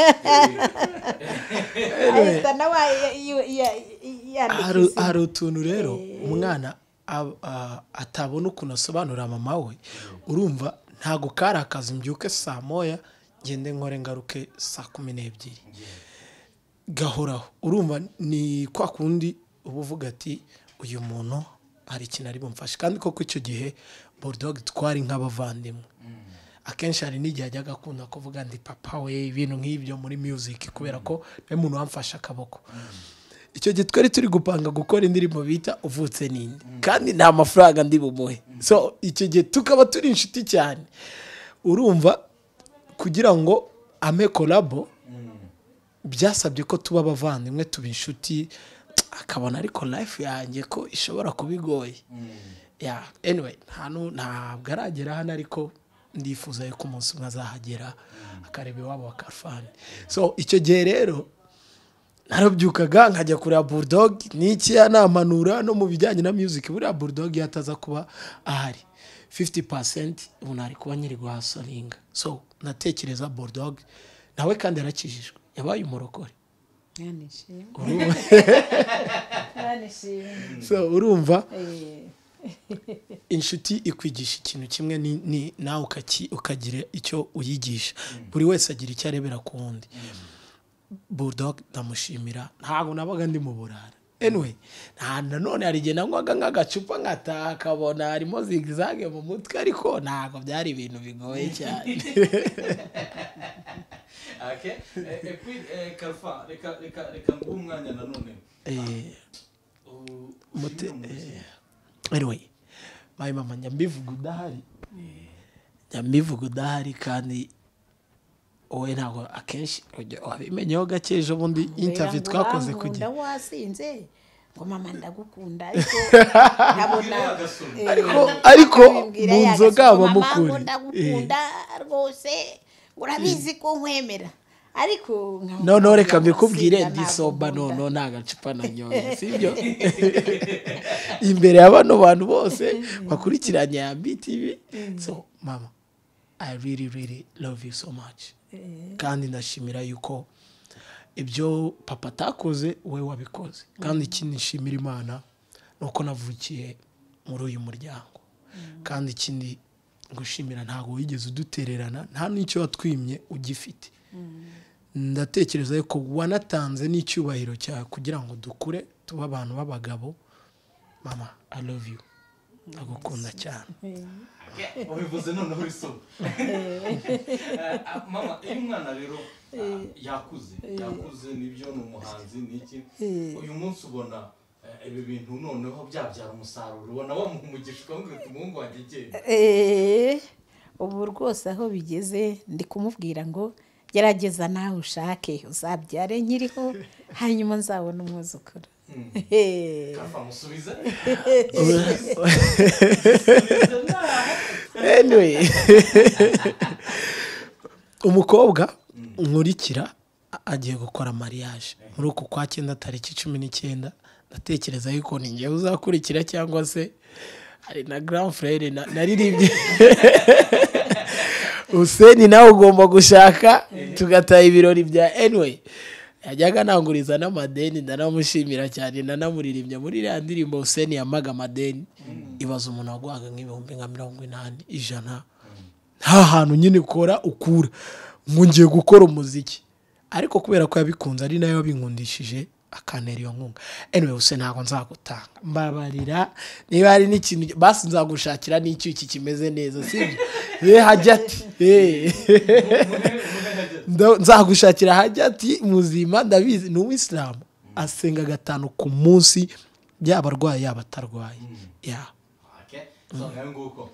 Speaker 1: ahita nawe ya- ya- ya-
Speaker 3: hari
Speaker 1: yandikiza
Speaker 3: hari utuntu rero umwana ab- a- atabona ukuntu asobanurira mama we urumva ntabwo kari akazi mbyuke saa moya ngende nkore ngaruke saa kumi n'ebyiri gahoraho urumva ni kwa kundi uba uvuga ati uyu muntu hari ikintu ari bumfashe kandi koko icyo gihe burudogi twari nk'abavandimwe akenshi hari n'igihe ajyaga akunda kuvuga ndi papa we ibintu nk'ibyo muri muziki kubera ko niwe muntu wamfashe akaboko icyo gihe twari turi gupanga gukora indirimbo bita uvutse ninde kandi nta mafaranga ndi bumuhe so icyo gihe tukaba turi inshuti cyane urumva kugira ngo ame korabo byasabye ko tuba abavandimwe tuba inshuti akabona ariko life yanjye ko ishobora kuba igoye ya anyway hano ntabwo aragera hano ariko ndifuza yuko umunsi umwe azahagera akareba iwabo wa karfani so icyo gihe rero narabyukaga nkajya kureba bulldog niki yanamanura no mu bijyanye na music buriya bulldog yataza kuba ahari 50% ubu nari kuba nyiri guhasoninga so natekereza bulldog nawe kandi yarakijijwe yabaye umurokore
Speaker 6: Imana ishimwe.
Speaker 1: Imana ishimwe.
Speaker 3: so urumva
Speaker 1: Eh.
Speaker 3: inshuti ikwigisha ikintu kimwe ni- ni- nawe ukaki- ukagira icyo uyigisha buri wese agira icyo arebera ku wundi bulldog ndamushimira ntabwo nabaga ndi mu burara anyway nta nanone hari igihe nanywaga nk'agacupa nkataha akabona harimo zigizage mu mutwe ariko ntabwo byari ibintu bigoye cyane
Speaker 5: reka nguhe umwanya nanone
Speaker 3: Eh, mute- anyway mayi mama njya mbivuga udahari njya mbivuga udahari kandi wowe ntabwo akenshi ujya- wabimenyeho gake ejo bundi intavi twakoze kugira
Speaker 1: ngo wasinze ngo mama ndagukunda ariko nkabona eh,
Speaker 3: Ariko- ariko
Speaker 1: nkabibwira
Speaker 3: mu
Speaker 1: ya
Speaker 3: nzoga
Speaker 1: gasore,
Speaker 3: habamo
Speaker 1: mama
Speaker 3: ukuri."
Speaker 1: ngo ndagukunda rwose ngo urabizi ko nkwemera ariko nkabona
Speaker 3: noneho
Speaker 1: ndagusinda,
Speaker 3: reka mbikubwire
Speaker 1: ntabwo
Speaker 3: ndisoba
Speaker 1: nkunda.
Speaker 3: noneho nta gacupa nanyoye sibyo imbere ya bano bantu bose bakurikiranye ya btv so mama i really really love you so much kandi ndashimira yuko ibyo papa atakoze wowe wabikoze kandi ikindi nshimira imana ni uko navukiye muri uyu muryango kandi ikindi gushimira ntabwo wigeze udutererana nta n'icyo watwimye ugifite ndatekereza ko wanatanze n'icyubahiro cyawe kugira ngo dukure tube abantu b'abagabo mama i love you ndagukunda cyane
Speaker 5: ubivuze noneho urisoba mama iyo umwana rero ah, yakuze yakuze nibyo ni umuhanzi ni iki uyu munsi ubona eh, ibi bintu noneho byabyara umusaruro ubona wamuha umugisha ukamubwira uti umuhungu wanjye genda
Speaker 1: Eh, ubu rwose aho bigeze ndi kumubwira ngo gerageza nawe ushake uzabyare nkiriho hanyuma nzabona umwuzukuru Eh.
Speaker 5: kafa musubize
Speaker 3: anyway umukobwa nkurikira a- agiye gukora mariage muri uku kwa cyenda tariki cumi n'icyenda ndatekereza yuko ni njyewe uzakurikira cyangwa se hari na grand frere na- naririmbye useni nawe ugomba gushaka tugataha ibirori bya anyway yajyaga ananguriza n'amadeni ndanamushimira cyane ndanamuririmbya muri iriya ndirimbo useni yamaga amadeni ibaza umuntu waguhaga nk'ibihumbi nka mirongo inani ijana nta hantu nyine ukora ukura ngo ngiye gukora umuziki ariko kubera ko yabikunze ari nayo wabinkundishije akantera iyo nkunga anyway useni ntabwo nzagutanga mbabarira niba hari n'ikintu basi nzagushakira n'icyuki kimeze neza sibyo ye hajya ati Eh. Ndo- nzagushakira hajya ati muzima ndabizi ni uwisilamu asenga gatanu ku munsi yaba arwaye yaba atarwaye ya
Speaker 5: Okay, so nayo nguko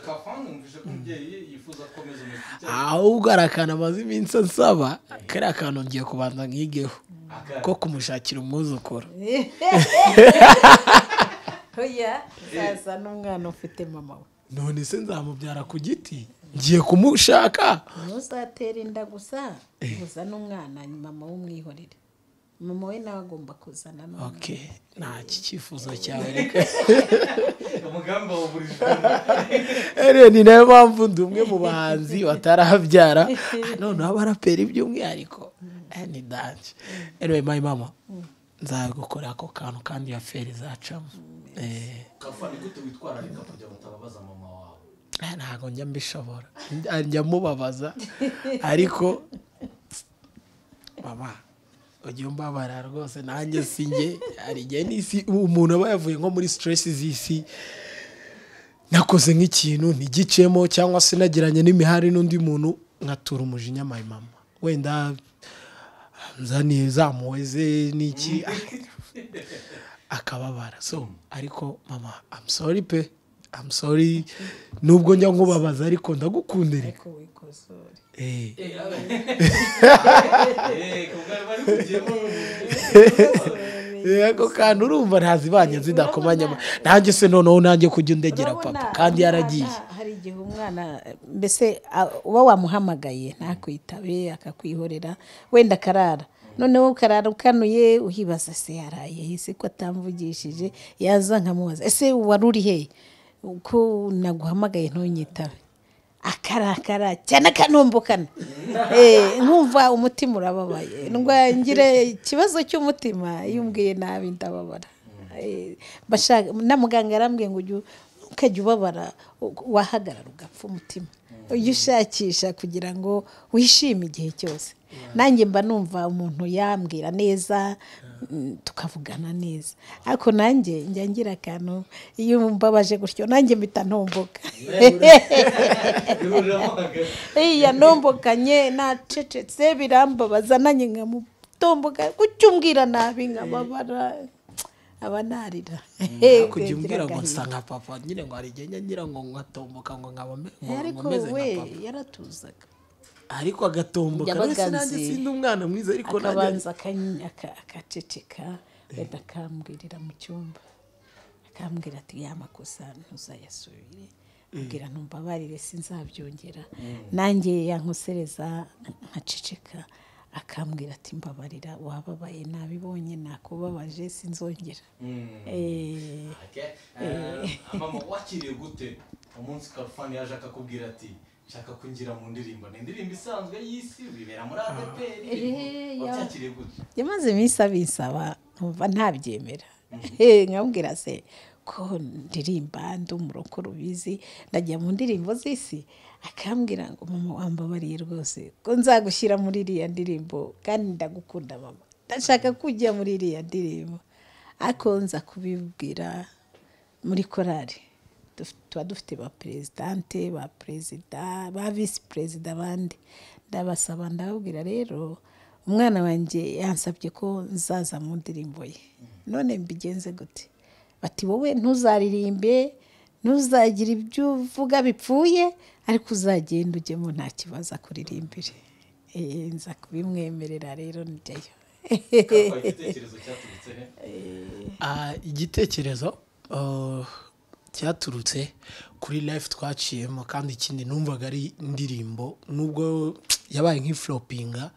Speaker 5: kafa numvise ko umubyeyi yifuza gukomeza umuziki
Speaker 3: ahubwo hari akantu amaze iminsi ansaba kariya kantu ngiye kubanza nkigeho ko kumushakira umwuzukuru
Speaker 1: oya sasa n'umwana ufite mama we
Speaker 3: none se nzamubyara ku giti ngiye kumushaka
Speaker 1: ntuzatere inda gusa gusa n'umwana mama we umwihorere mama we nawe agomba kuzana n'umwana
Speaker 3: ok nta iki cyifuzo cyawe reka
Speaker 5: umugambi wawuburijwe
Speaker 3: Ariyo ni nayo mpamvu ndi umwe mu bahanzi batarabyara noneho abaraperi by'umwihariko eh, ni danje anyway my mama nzagukora ako kantu kandi ya feri zacamo Eh,
Speaker 5: kafa ni gute witwararika kujya gutababaza mama wawe
Speaker 3: eh, ntabwo njya mbishobora njya mubabaza ariko mama ujya umbabara rwose nanjye si njye hari igihe n'isi umuntu aba yavuye nko muri stress z'isi nakoze nk'ikintu ntigicemo cyangwa se nagiranye n'imihari n'undi muntu nkatura umujinya my mama wenda nzaniye zamuweze n'iki akababara so ariko mama I'm sorry pe I'm sorry nubwo njya nkubabaza ariko ndagukundira
Speaker 1: ariko wikosore
Speaker 3: eh ako kantu urumva ntazibanjye zidakomanya nanjye se noneho nanjye kujya undegera
Speaker 1: Urabona,
Speaker 3: papa kandi yaragiye
Speaker 1: umwana- hari igihe umwana mbese a- uba wamuhamagaye ntakwitabe akakwihorera wenda akarara noneho ukarara ukanuye uhibaza se yaraye ese ko atamvugishije yaza nkamubaza ese wari uri hehe ko naguhamagaye ntunyitabe akarakara cyane akanombokana Eh, nkumva umutima urababaye ndwa ngira ikibazo cy'umutima iyo umbwiye nabi ndababara Eh, bashaka na muganga yarambwiye ngo ujye ukajya ubabara u- wahagarara ugapfa umutima ujya ushakisha kugira ngo wishime igihe cyose nanjye mba numva umuntu yambwira neza mm, tukavugana neza ariko nanjye njya ngira akantu iyo mbabaje gutyo nanjye mpita ntomboka iya ntombokanye nacecetse birambabaza nanjye nkamutomboka kuki umbwira nabi nkababara aba narira
Speaker 3: kujya umbwira ngo nsa nka papa nyine ngo hari igihe njya ngira ngo nkatomboka ngo nkaba mbe- ngo
Speaker 1: ariko
Speaker 3: nkomeze nka
Speaker 1: we
Speaker 3: papa
Speaker 1: yaratuzaga
Speaker 3: ariko agatomboka
Speaker 1: Yabaga
Speaker 3: mbese nanjye
Speaker 1: nzi.
Speaker 3: sindi umwana mwiza ariko nanjye
Speaker 1: akabanza akanya- aka- akaceceka wenda akambwirira mu cyumba akambwira ati ya makosa ntuzayasubire ambwira ntumbabarire sinzabyongera nanjye yankosereza nkaceceka akambwira ati mbabarira wababaye nabibonye nakubabaje sinzongera Eh,
Speaker 5: mama wakiriye gute umunsi kalifani yaje akakubwira ati nshaka kwinjira mu ndirimbo ni indirimbo isanzwe y'isi bibera muri adeperi
Speaker 1: Eh, ya.
Speaker 5: wabyakiriye gute
Speaker 1: yamaze iminsi abisaba nkumva ntabyemera Eh, nkabwira se ko ndirimba ndi umuroko rubizi ndajya mu ndirimbo z'isi akambwira ngo mama wambabariye rwose ko nzagushyira muri iriya ndirimbo kandi ndagukunda mama ndashaka kujya muri iriya ndirimbo ariko nza kubibwira muri korari duf- tuba dufite ba perezidante ba perezida ba visi perezida abandi ndabasaba ndababwira rero umwana wanjye yansabye ko nzaza mu ndirimbo ye none mbigenze gute bati wowe ntuzaririmbe ntuzagire ibyo uvuga bipfuye ariko uzagenda ujyemo nta kibazo akuririmbire Eh, nza kubimwemerera rero njyayo
Speaker 5: kakwa igitekerezo cyaturutse he
Speaker 3: Ah, igitekerezo ah, cyaturutse kuri life twaciyemo kandi ikindi numvaga ari indirimbo nubwo yabaye nk'iflopinga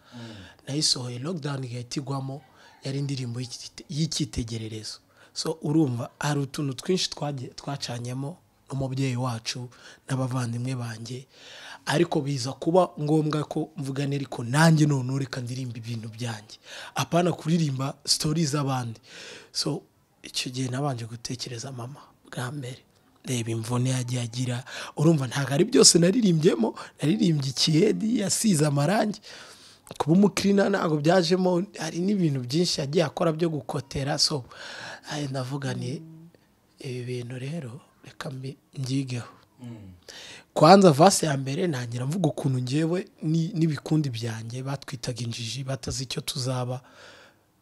Speaker 3: nayisohoye lockdown igahita igwamo yari indirimbo y'ikite- y'icyitegererezo so urumva hari utuntu twinshi twagiye- twacanyemo n'umubyeyi wacu n'abavandimwe banjye ariko biza kuba ngombwa ko mvuga neza ariko nanjye none reka ndirimba ibintu byanjye apana kuririmba sitori z'abandi so icyo gihe nabanje gutekereza mama bwa mbere reba imvune yagiye agira urumva ntabwo ari byose naririmbyemo naririmbye ikiyedi yasize amarangi kuba umukirina ntabwo byajemo hari n'ibintu byinshi yagiye akora byo gukotera so ayo ndavuga ni ibi bintu rero reka mbi- mbyigeho kwanza vase ya mbere ntangira mvuga ukuntu ngewe ni- n'ibikundi byanjye batwitaga injiji batazi icyo tuzaba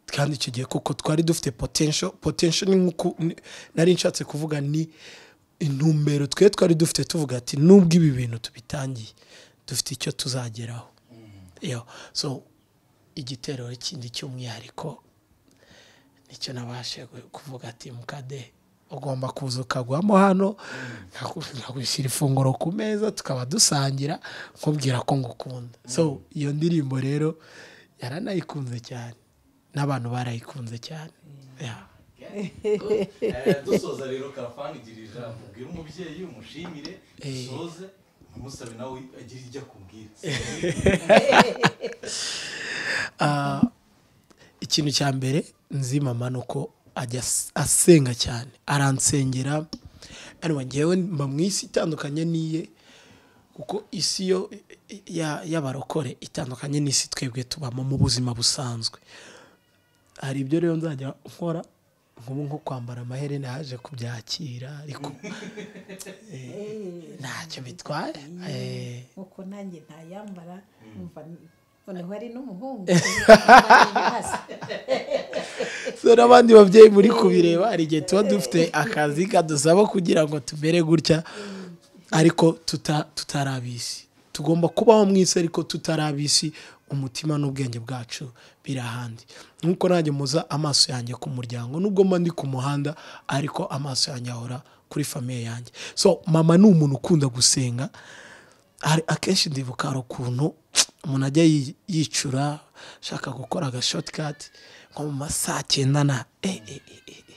Speaker 3: kandi icyo gihe kuko twari dufite potensho potensho ni nk'uko ni- nari nshatse kuvuga ni intumbero twe twari dufite tuvuga ati nubwo ibi bintu tubitangiye dufite icyo tuzageraho Yo, so igitero kindi cy'umwihariko nicyo nabashe gu- kuvuga ati mukade ugomba kuza ukagwamo hano nkaku- nkagushyira ifunguro ku meza tukaba dusangira nkubwira ko ngukunda so iyo ndirimbo rero yaranayikunze cyane n'abantu barayikunze cyane Ya.
Speaker 5: Eh, dusoza rero kalifani igira ijambo ubwire umubyeyi umushimire usoze umusabe nawe agira ijya akubwira
Speaker 3: Ah, ikintu cya mbere nzi mama ni uko ajya as- asenga cyane aransengera ariko ngewe mba mu isi itandukanye n'iye kuko isi yo ya- y'abarokore itandukanye n'isi twebwe tubamo mu buzima busanzwe hari ibyo rero nzajya nkora nk'ubu nko kwambara amaherena yaje kubyakira ariko eh, ntacyo bitwaye Eh,
Speaker 1: nk'uko nanjye ntayambara numva noneho ari n'umuhungu
Speaker 3: so n'abandi babyeyi muri kubireba hari igihe tuba dufite akazi kadusaba kugira ngo tumere gutya ariko tuta- tutari ab'isi tugomba kubaho mu isi ariko tutari ab'isi umutima n'ubwenge bwacu biri ahandi nk'uko nanjye muza amaso yanjye ku muryango nubwo mba ndi ku muhanda ariko amaso yanjye ahora kuri famiye yanjye so mama ni umuntu ukunda gusenga hari akenshi ndibuka hari ukuntu umuntu ajya yi- yicura ashaka gukora agashotikati nko mu ma saa cyenda na e, e, e, e, e.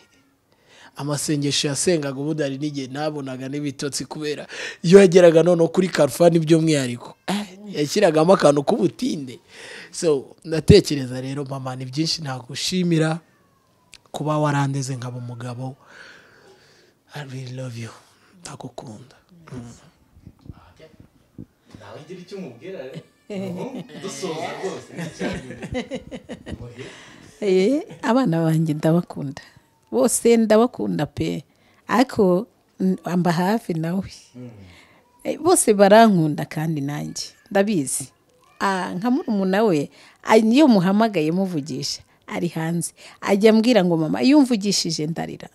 Speaker 3: amasengesho yasengaga ubundi hari n'igihe nabonaga n'ibitotsi kubera iyo yageraga noneho kuri karufani by'umwihariko eh, yashyiragamo akantu k'ubutinde so ndatekereza rero mama ni byinshi nagushimira kuba warandeze nkaba umugabo I really love you atagukunda
Speaker 5: nawe ugira icyo umubwira dusoza rwose
Speaker 1: Eh, abana banjye ndabakunda bose ndabakunda pe ariko n- amba hafi nawe Eh, bose barankunda kandi nanjye ndabizi Ah, nka murumuna we ah, iyo muhamagaye muvugisha ari hanze ajya ambwira ngo mama iyo umvugishije ndarira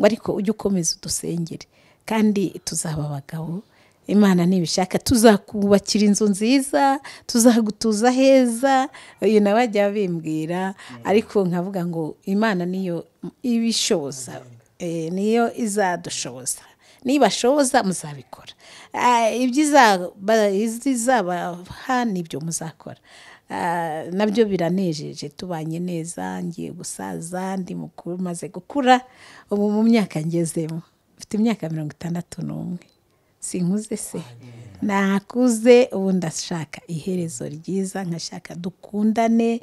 Speaker 1: ngo ariko ujye ukomeza udusengere kandi tuzaba abagabo imana nibishaka tuzakubakira inzu nziza tuzagutuza heza uyu nawe ajya bimbwira ariko nkavuga ngo imana niyo ibishoboza Eh, niyo izadushoboza nibashoboza muzabikora Ah, ibyiza- ba- izizabaha nibyo muzakora Ah, nabyo biranejeje tubanye neza ngiye gusaza ndi mukuru maze gukura ubu mu myaka ngezemo mfite imyaka mirongo itandatu n'umwe sinkuze se nakuze ubu ndashaka iherezo ryiza nkashaka dukundane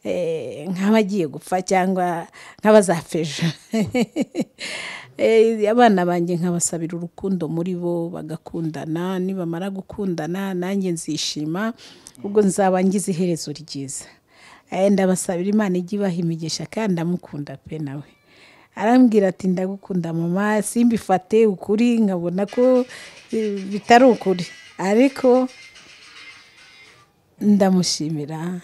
Speaker 1: eh, nk'abagiye gupfa cyangwa nk'abazafeje Eh, abana banjye nkabasabira urukundo muri bo bagakundana nibamara gukundana nanjye nzishima ubwo nzaba ngize iherezo ryiza Eh, ndabasabira imana ijye ibaha imigisha kandi ndamukunda pe nawe arambwira ati ndagukunda mama simbifate ukuri nkabona ko eh, bitari ukuri ariko ndamushimira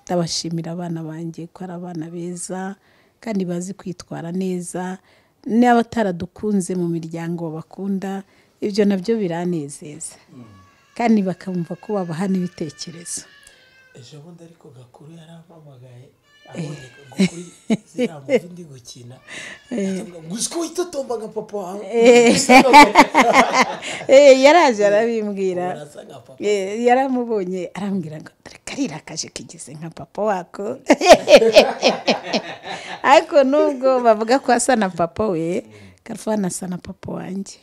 Speaker 1: ndabashimira abana banjye ko ari abana beza kandi bazi kwitwara neza n'abataradukunze mu miryango bakunda ibyo nabyo biranezeza kandi bakumva ko babaha n'ibitekerezo
Speaker 3: ejo bundi ariko gakuru yarampamagaye abonye gakuru ziramuva ndi gukina gusa ko witotomba nka papa wawe Gusa nka papa
Speaker 1: Eh, yaraje arabimbwira
Speaker 3: wawe, urasa nka papa
Speaker 1: Eh, yaramubonye arambwira ngo dore kariya kaje kigeze nka papa wako ariko nubwo bavuga ko asa na papa we karufani asa na papa wanjye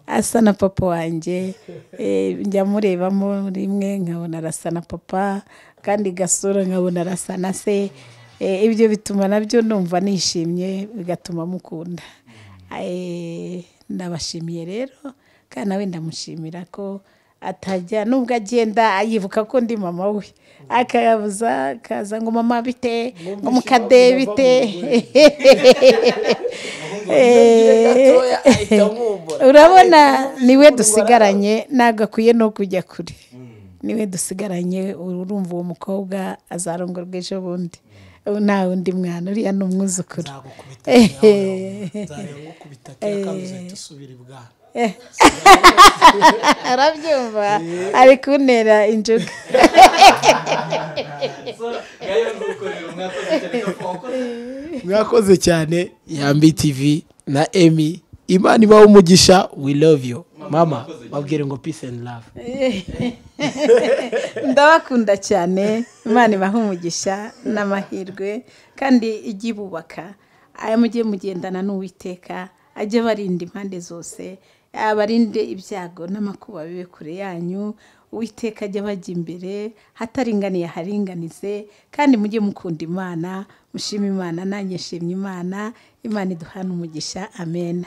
Speaker 1: asa na papa wanjye Eh, njya murebamo rimwe nkabona arasa na papa kandi gasura nkabona arasa na se Eh, ibyo bituma nabyo numva nishimye bigatuma mukunda Eh, ndabashimiye rero kandi nawe ndamushimira ko atajya nubwo agenda yibuka ko ndi mama we akayabuza akaza ngo mama bite ngo mukade bite
Speaker 3: Iyo gatoya ahita amwumbura
Speaker 1: urabona niwe dusigaranye ntabwo akwiye no kujya kure niwe dusigaranye urumva uwo mukobwa azarongorwa ejo bundi Ubu nta wundi mwana uriya ni umwuzukuru
Speaker 3: nzagukubita nzagukubita kera kandi uzahita usubira ibwana
Speaker 1: arabyumva ari kuntera injuga
Speaker 5: gahunda ukorera umwaka w'icyatsi wakoze
Speaker 3: mwakoze cyane yambi tv na emi imana ibaho umugisha we love you mama babwire ngo peace and love
Speaker 1: ndabakunda cyane imana ibaha umugisha n'amahirwe kandi ijye ibubaka aya mujye mugendana n'uwiteka ajye abarinda impande zose abarinde ibyago n'amakuba bibe kure yanyu uwiteka ajya abajya imbere hataringaniye aharinganize kandi mujye mukunda imana mushima imana nanjye nshimye imana imana iduhana umugisha amen